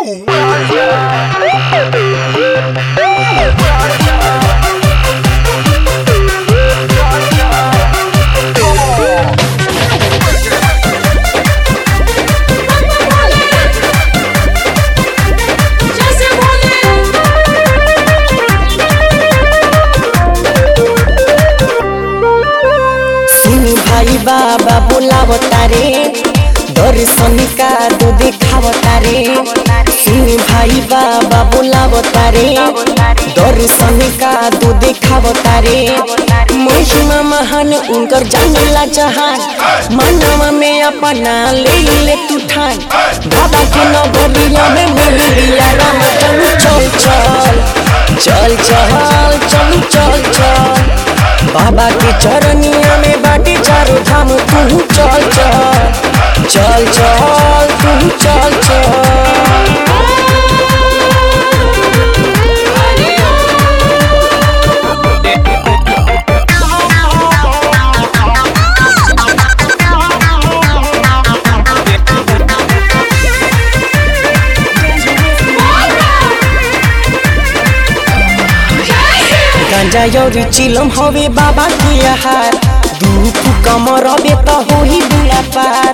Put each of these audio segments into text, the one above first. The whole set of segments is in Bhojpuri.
जैसे बोले सुन भाई बाबा बोलावता रे दर्शन का दो देखावता रे सुन भाई बाबा बोलावता रे दर्शन का दो देखावता रे महिमा महान उनकर जानला जहान मानव में अपना ले ले तू ठान बाबा के नगरिया में मिल लिया राम चल चल चल चल चल चल चल बाबा के चरनिया में बाटे चारों धाम तू चल चल चल चल तू चल चल गांजा यौरी चिलम हवे बाबा के आहार दू कमर बे त होही बुला पार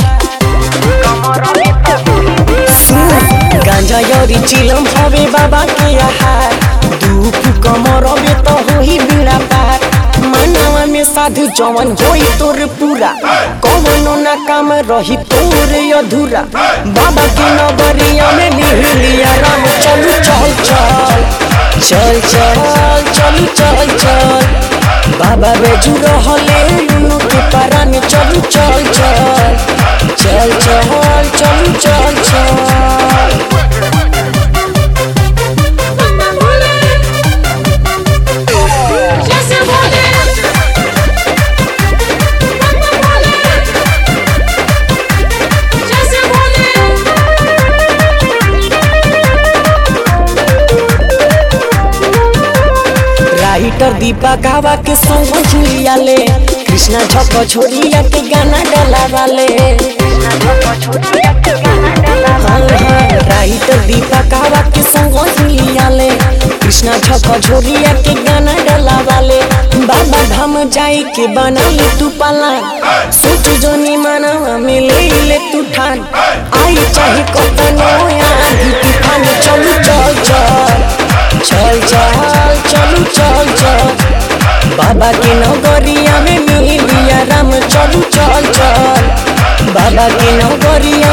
सुन, गांजा यौरी चिलम हवे बाबा के आहार दू कमर बे त होही बुला पार मनवा में साधु जवन होई तोर पूरा कवनो ना काम रही तोर अधूरा बाबा के नगरिया में लिहिलिया राम चलू चल चल चल चल चल चल चल बाबा बेजू रहले उनु के पारान चलू चल चल चल चल चलू चल चल जैसे बोले जैसे बोले राइटर दीपा गावा के संग झुलिया ले कृष्णा झक छोरिया के गाना डला वाले हाँ, हाँ, राइटर दीपा गावा के संग झुलिया ले कृष्णा झक झोरिया के गाना डला वाले बाबा धाम जाई के बना ले तू पाला सोच जोनी माना में ले ले तू ठान आई चाहे कतनो आधी तूफान चलू चल चल चल चल चलू चल चल बाबा के नगरिया में मिलिया राम चलू चल चल बाबा के नगरिया